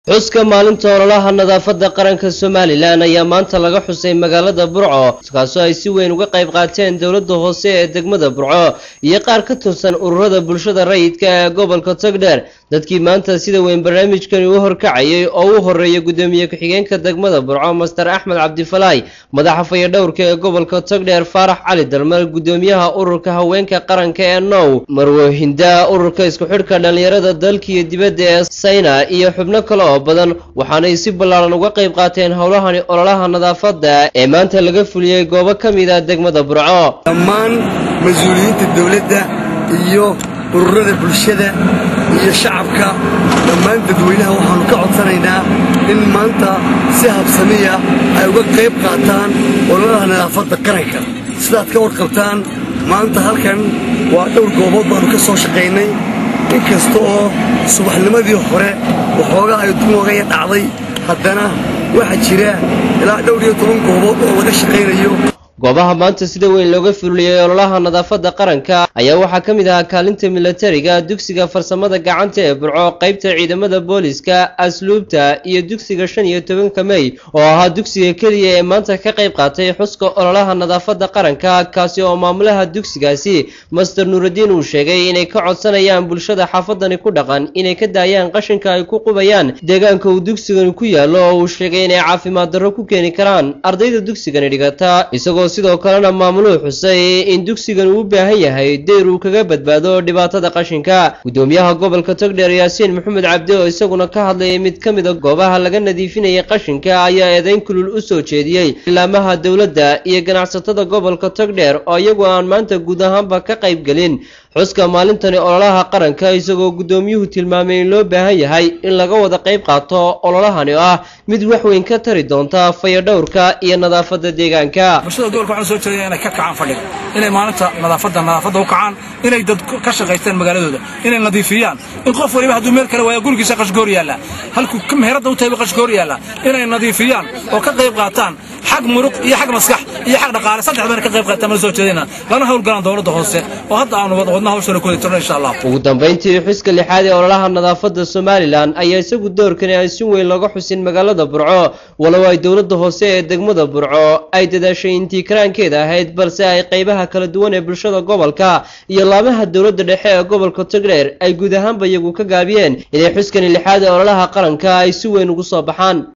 xuska maalinta ololaha nadaafadda qaranka somalilan ayaa maanta laga xusay magaalada burco kaasoo ay si weyn uga qayb qaateen dowladda hoose ee degmada burco iyo qaar ka tirsan ururada bulshada rayidka ee gobolka togdheer dadkii maanta sida weyn barnaamijkani u horkacayay oo u horeeya guddoomiye ku-xigeenka degmada burco master axmed cabdifalaay madaxa fayadhowrka ee gobolka togdheer faarax cali dalmar guddoomiyaha ururka haweenka qaranka ee now marwohinda ururka isku xidhka dhallinyarada dalka iyo dibadda ee sayna iyo xubno kale oo badan waxaanay si ballaaran uga qayb qaateen howlahani ololaha nadaafadda ee maanta laga fuliyey goobo ka mid a degmada burco dhammaan mas-uuliyiinta dowladda iyo ururada bulshada iyo shacabka dhammaan dadweynaha waxaannu ka codsanaynaa in maanta si habsamiya ay uga qayb qaataan ololaha nadaafadda qaranka sidaad ka warqabtaan maanta halkan waa dhowr goobood baannu ka soo shaqaynay in kasta oo subaxnimadii hore waxoogaa ay dumogaya dhacday haddana waxaa jira ilaa dhowr iyo toban goobood oo laga shaqaynayo goobaha maanta sida weyn looga fuliyey ololaha nadaafadda qaranka ayaa waxaa ka mid ahaa kaalinta milatariga dugsiga farsamada gacanta ee burco qaybta ciidamada booliska asluubta iyo dugsiga shan iyo tobanka mey oo ahaa dugsiga keliya ee maanta ka qayb qaatay xuska ololaha nadaafadda qaranka kaasi oo maamulaha dugsigaasi master nuuraddiin uu sheegay inay ka codsanayaan bulshada xaafadani ku dhaqan inay ka daayaan qashinka ay ku qubayaan deegaanka uu dugsigani ku yaallo oo uu sheegay inay caafimaad darro ku keeni karaan ardayda dugsigani dhigata isagoo sidoo kalena maamuluhu xusay in dugsigan uu u baahan yahay deyr uu kaga badbaado dhibaatada qashinka guddoomiyaha gobolka togdheer yaasiin maxamed cabdi oo isaguna ka hadlayay mid ka mida goobaha laga nadiifinayay qashinka ayaa eedayn kulul u soo jeediyey ilaamaha dowladda iyo ganacsatada gobolka togdheer oo iyagu aan maanta guud ahaanba ka qayb gelin xuska maalintani ololaha qaranka isagoo guddoomiyuhu tilmaamay in loo baahan yahay in laga wada qayb qaato ololahani oo ah mid wax weyn ka tari doonta fayadhowrka iyo nadaafadda deegaanka bulshada gobolka waxaan soo jeedaya inay ka kacaan fadhiga inay maalinta nadaafadda nadaafadda u kacaan inay dad ka shaqaystaan magaaladooda inay nadiifiyaan in qof waliba hadduu meel kale waayo gurigiisa qashgoor yaalla halkuu meheradda u tahay qashgoor yaalla inay nadiifiyaan oo ka qayb qaataan xag muruq iyo xag maskax iyo xag dhaqaale saddex bayna ka qayb qaataan mana soo jeedayna lana howlgalaan dowladda hoose oo hadda aanu wadna hawshana ku wadatirno insha allah ugu dambayntii xuska lixaad ee ololaha nadaafadda somalilan ayaa isagu doorkani aan si weyn looga xusin magaalada burco walow ay dowladda hoose ee degmada burco ay dadaashay intii karaankeeda ahayd balse ay qaybaha kala duwan ee bulshada gobolka iyo laamaha dowladda dhexe ee gobolka togdheer ay guud ahaanba iyagu ka gaabiyeen inay xuskani lixaad ee ololaha qaranka ay si weyn ugu soo baxaan